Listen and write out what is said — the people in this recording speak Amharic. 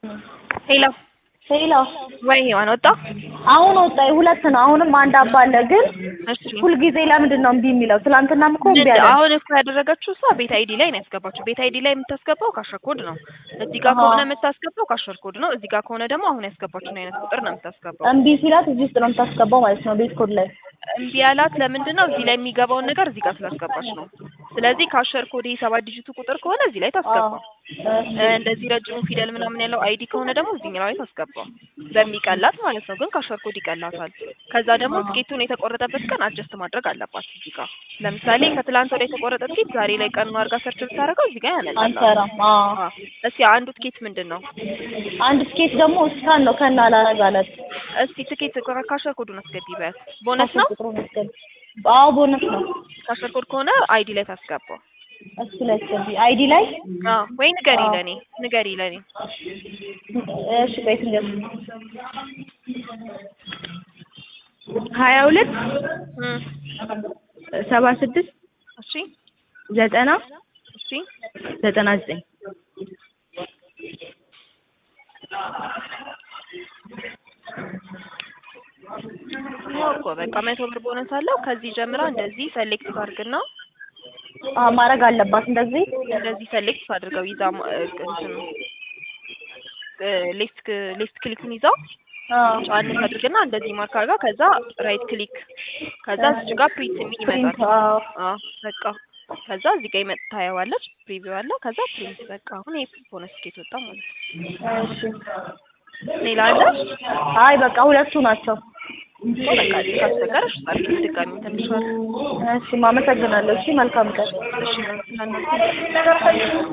ሄሎ ሄሎ ወይ ሔዋን ወጣ? አሁን ወጣ። ሁለት ነው። አሁንም አንድ አባ አለ። ግን እሺ ሁልጊዜ ለምንድን ነው እምቢ የሚለው? ትናንትናም እኮ እምቢ አለ። አሁን እኮ ያደረገችው እሷ ቤት አይዲ ላይ ነው ያስገባችው። ቤት አይዲ ላይ የምታስገባው ካሸር ኮድ ነው። እዚህ ጋር ከሆነ የምታስገባው ካሸር ኮድ ነው። እዚህ ጋር ከሆነ ደግሞ አሁን ያስገባችውን አይነት ቁጥር ነው የምታስገባው። እምቢ ሲላት እዚህ ውስጥ ነው የምታስገባው ማለት ነው፣ ቤት ኮድ ላይ። እምቢ ያላት ለምንድን ነው? እዚህ ላይ የሚገባውን ነገር እዚህ ጋር ስላስገባች ነው። ስለዚህ ካሸር ኮድ የሰባት ዲጂቱ ቁጥር ከሆነ እዚህ ላይ ታስገባ። እንደዚህ ረጅሙ ፊደል ምናምን ያለው አይዲ ከሆነ ደግሞ እዚህኛው ላይ ታስገባው በሚቀላት ማለት ነው። ግን ካሸር ኮድ ይቀላታል። ከዛ ደግሞ ትኬቱን የተቆረጠበት ቀን አጀስት ማድረግ አለባት እዚህ ጋር። ለምሳሌ ከትላንት ወደ የተቆረጠ ትኬት ዛሬ ላይ ቀኑ አድርጋ ሰርች ብታደርገው እዚህ ጋር ያመጣል። አንሰራም። አዎ እስኪ አንዱ ትኬት ምንድን ነው? አንድ ትኬት ደግሞ እስካን ነው ከና አላረጋለት እስቲ ትኬት ካሸር ኮዱን አስገቢ በያት። ቦነስ ነው? ቁጥሩን አስገቢ። አዎ ቦነስ ነው። ካሸር ኮድ ከሆነ አይዲ ላይ ታስገባው። እሱ ላይ አስገቢ። አይዲ ላይ አዎ ወይ ንገሪ ለኔ ንገሪ ለኔ እሺ ቆይ ትንገር ሀያ ሁለት እም ሰባ ስድስት እሺ ዘጠና እሺ ዘጠና ዘጠኝ ያው እኮ በቃ መቶ ብር ቦነስ አለው። ከዚህ ጀምራ እንደዚህ ሰሌክት ታርግና አዎ ማድረግ አለባት እንደዚህ እንደዚህ ሰሌክት አድርገው ይዛ ማ- እንትን ሌፍት ሌፍት ክሊኩን ይዛው አዎ ጫን ታድርግና እንደዚህ ማርክ አድርጋ ከዛ ራይት ክሊክ ከዛ እዚህ ጋር ፕሪንት የሚል ፕሪንት ይመጣል። አዎ አዎ በቃ ከዛ እዚህ ጋር ይመጣ ታየዋለች። ፕሪቪው አለ። ከዛ ፕሪንት በቃ አሁን ይሄ ቦነስ ትኬት ወጣ ማለት ነው። እሺ ሌላ አለ? አይ በቃ ሁለቱ ናቸው በቃ ካስቸገረሽ ጻፊ ድጋሚ ተንሽዋል። እሺ ማመሰግናለሁ እሺ መልካም ቀን እሺ ለእናንተ